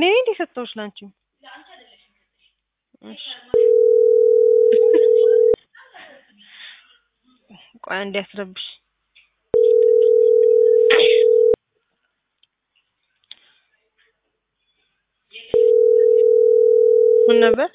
ነኝ እንዴ ሰጠሁሽ ላንቺ? እሺ ቆይ አንዴ አስረብሽ ምን ነበር?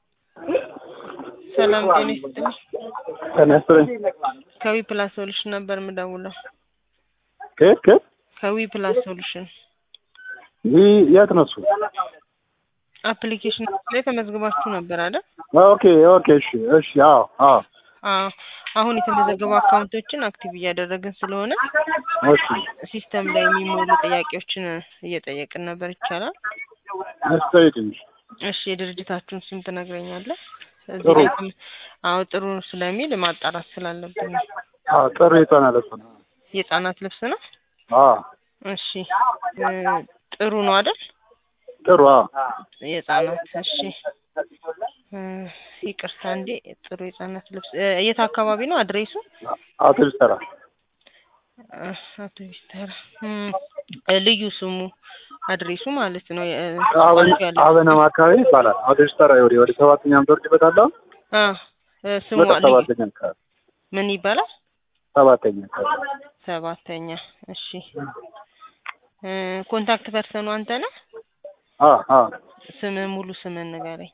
ሰላም ጤና ይስጥልኝ። ጤና ይስጥልኝ። ከዊ ፕላስ ሶሉሽን ነበር የምደውለው። ከየት ከየት? ከዊ ፕላስ ሶሉሽን ይህ የት ነው እሱ? አፕሊኬሽን ላይ ተመዝግባችሁ ነበር አይደል? ኦኬ ኦኬ እሺ እሺ አዎ አዎ አዎ አሁን የተመዘገቡ አካውንቶችን አክቲቭ እያደረግን ስለሆነ እሺ ሲስተም ላይ የሚሞሉ ጥያቄዎችን እየጠየቅን ነበር። ይቻላል? እሺ ጠይቅኝ። እሺ የድርጅታችሁን ስም ትነግረኛለህ? እዚህ ጥሩ። ላይ ስም- አዎ ጥሩ ስለሚል ማጣራት ስላለብን ነው። አዎ ጥሩ ይጠናል እሱ ነው። የህጻናት ልብስ ነው? አዎ እሺ እ ጥሩ ነው አይደል? ጥሩ አዎ የህጻናት እሺ እ ይቅርታ እንዴ ጥሩ የህጻናት ልብስ እ የት አካባቢ ነው አድሬሱ? አውቶቡስ ተራ እ አውቶቡስ ተራ እም እ ልዩ ስሙ አድሬሱ ማለት ነው። የ- አበን ባንኩ ያለው አበናም አካባቢ ይባላል። አውቶቡስ ተራ ወደ ወደ ሰባተኛ ምትወርድበት አለ አ እ ስሙ ወደ ልዩ ሰባተኛ አካባቢ ምን ይባላል? ሰባተኛ አካባቢ ሰባተኛ እሺ እ ኮንታክት ፐርሰኑ አንተ ነህ? አ አ ስምህ ሙሉ ስምህን ንገረኝ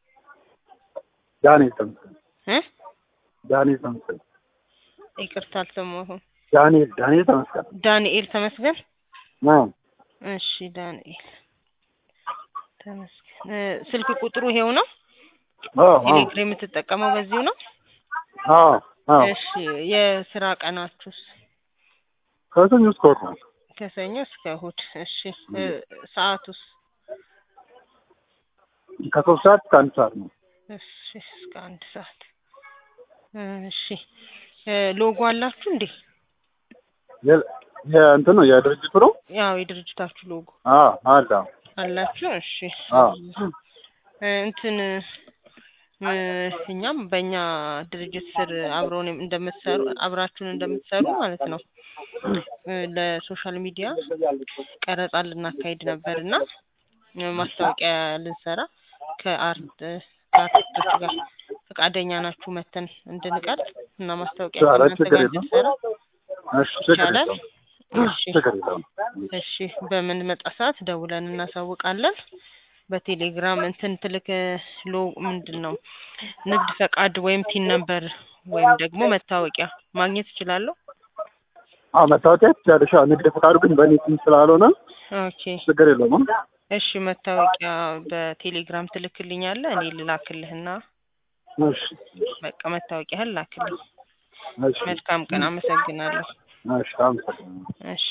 ዳንኤል ተመስገን እ ዳንኤል ተመስገን ይቅርታ አልሰማሁም። ዳንኤል ዳንኤል ተመስገን ዳንኤል ተመስገን አ እሺ ዳንኤል ተመስገን እ ስልክ ቁጥሩ ይሄው ነው? አ አ ቴሌግራም የምትጠቀመው በዚሁ ነው? አ አ እሺ የስራ ቀናችሁስ? ከሰኞ እስከ እሑድ ነው። ከሰኞ እስከ እሑድ። እሺ እ ሰዓቱስ? ከሶስት ሰዓት እስከ አንድ ሰዓት ነው። እሺ እስከ አንድ ሰዓት። እሺ እ ሎጎ አላችሁ እንዴ? የ- የእንትን ነው የድርጅቱ ነው። ያው የድርጅታችሁ ሎጎ አ አለ አላችሁ? እሺ አ እ እንትን እ እኛም በእኛ ድርጅት ስር አብረውን እንደምትሰሩ አብራችሁን እንደምትሰሩ ማለት ነው እ ለሶሻል ሚዲያ ቀረጻ ልናካሂድ ነበር እና እ ማስታወቂያ ልንሰራ ከአርት ከአርቲስቶች ጋር ፈቃደኛ ናችሁ መተን እንድንቀርጽ እና ማስታወቂያ ኧረ ከእናንተ ችግር ጋር የለውም። እንድንሰራ እሺ ችግር ይቻላል? የለውም። እሺ ችግር የለውም። እሺ በምንመጣ ሰዓት ደውለን እናሳውቃለን። በቴሌግራም እንትን ትልክ ሎ ምንድን ነው ንግድ ፈቃድ ወይም ቲን ነምበር ወይም ደግሞ መታወቂያ ማግኘት እችላለሁ? አዎ መታወቂያ ትችያለሽ። አዎ ንግድ ፈቃዱ ግን በእኔ ስም ስላልሆነ ኦኬ ችግር የለውም። እሺ መታወቂያ በቴሌግራም ትልክልኛለህ እኔ ልላክልህና እሺ በቃ መታወቂያህን ላክልኝ። እሺ መልካም ቀን አመሰግናለሁ። እሺ አመሰግናለሁ። እሺ